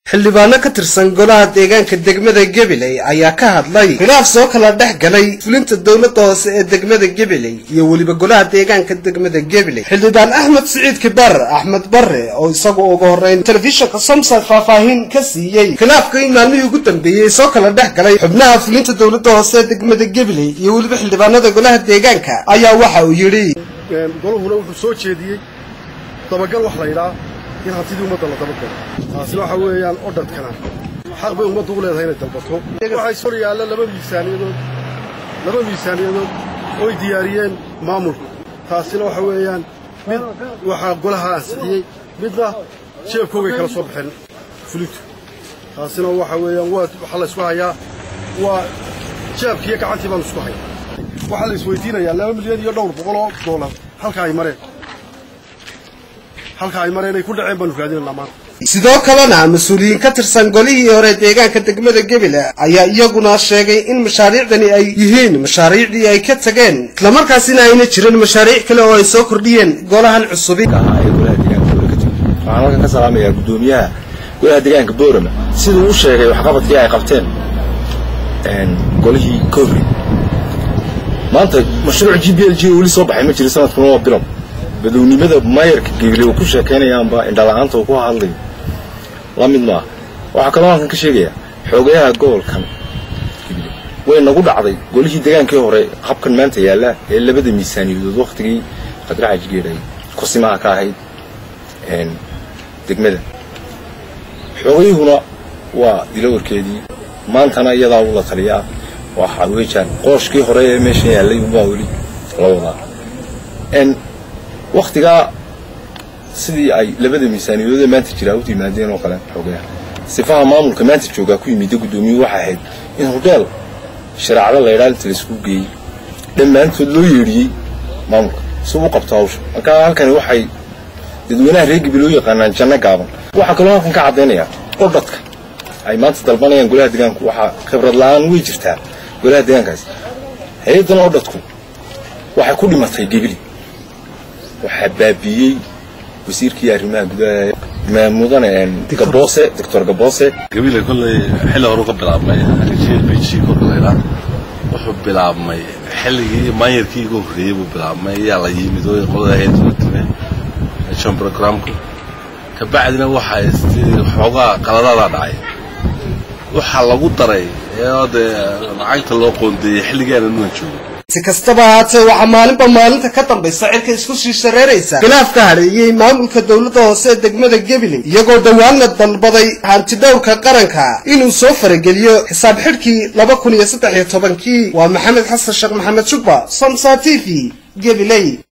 xildhibaano ka tirsan golaha deegaanka degmada gabiley ayaa ka hadlay khilaaf soo kala dhex galay fulinta dowladda hoose ee degmada gabiley iyo weliba golaha deegaanka degmada gabiley xildhibaan axmed siciid kibar axmed barre oo isagu ugu horreyn telefishinka somsad faahfaahin ka siiyey khilaafka in maalmihii ugu dambeeyey soo kala dhex galay xubnaha fulinta dowladda hoose ee degmada gabiley iyo weliba xildhibaanada golaha deegaanka ayaa waxa uu yidhi goluhuna wuxuu soo jeediyey dabagal wax laydhaa in hantidii ummadda la dabagalo taasina waxa weeyaan odhadkana xaq bay ummaddu u leedahay inay dalbato waxaa sor yaalla laba miisaaniyadood laba miisaaniyadood oy diyaariyeen maamulku taasina waxa weeyaan mid waxaa golaha ansixiyey midna jeebkoogay kala soo baxeen fulintu taasina waxa weeyaan waa waxaa la ysku hayaa waa jeebkiiyo gacantii baanu isku hayaa waxaa la isweydiinayaa laba milyan iyo dhowr boqol oo doolar halka ay mareen halka ay mareen ay ku dhaceen baanu raadinanaa maanta sidoo kalena mas-uuliyiin ka tirsan golihii hore deegaanka degmada gebile ayaa iyaguna sheegay in mashaariicdani ay yihiin mashaariicdii ay ka tageen islamarkaasina ayna jirin mashaariic kale oo ay soo kordhiyeen golahan cusubi waxaan halkan ka salaamayaa guddoomiyaha golaha deegaanka boorama siduu u sheegay waxqabadkii ay qabteen golihii covid maanta mashruuc g b l g weli soo baxay ma jiro sanadkuna waa bilow badownimada maayarka gebile uu ku sheekaynayaanba indhala-aanta uu ku hadlayo la mid maaha waxaa kaloo halkan ka sheegayaa xoogayaha gobolkan gebile way nagu dhacday golihii degaankii hore habkan maanta yaallaa ee labada miisaaniyadood wakhtigii qadraxaji geedhay kursimaha ka ahayd degmada xoogayuhuna waa dilawarkeedii maantana iyadaa uu la taliyaa waxa weejaan qooshkii hore ee meeshan yaallay unbaa weli la wadaa wakhtigaa sidii ay labada miisaaniyadoodee maanta jiraa u yimaadeen oo kale xoogayaha sifaha maamulka maanta joogaa ku yimidda guddoomiyuhu waxay ahayd in hodheel shareecado laydhaa inta laysku geeyey dhammaantood loo yeedhiyey maamulka si u qabto hawsha markaa halkani waxay dadweynaha reer gabi loo yaqaanaan janno gaaban waxaa kaloo halkan ka caddaynayaa odhadka ay maanta dalbanayaan golaha deegaanku waxaa khibrad la-aan way jirtaa golaha deegaankaasi hay-addan odhadku waxay ku dhimatay gebili waxaa baabiiyey wasiirkii arrimaha gudaha mudane gaboose doctor gaboose gabile kolley xilli horu ka bilaabmay gbg korlayla wuxuu bilaabmay xilligii maanyarkii iga horreeyey buu bilaabmay ayaa la yimid oo qolada hayatime jon programku kabacdina waxaa xoogaa qaladaadaa dhacay waxaa lagu daray ee dee lacagta loo qoondeeyey xilligaana nuan joogo si kastaba ahaatee waxaa maalinba maalinta ka dambaysa cirka isku sii shareeraysa khilaaf ka hadheeyey maamulka dowladda hoose ee degmada gabiley iyagoo dhowaanna dalbaday hantidhowrka qaranka inuu soo farageliyo xisaab xidhkii laba kun iyo saddex iyo tobankii waa maxamed xasan sheekh maxamed shugba somsa t v gabiley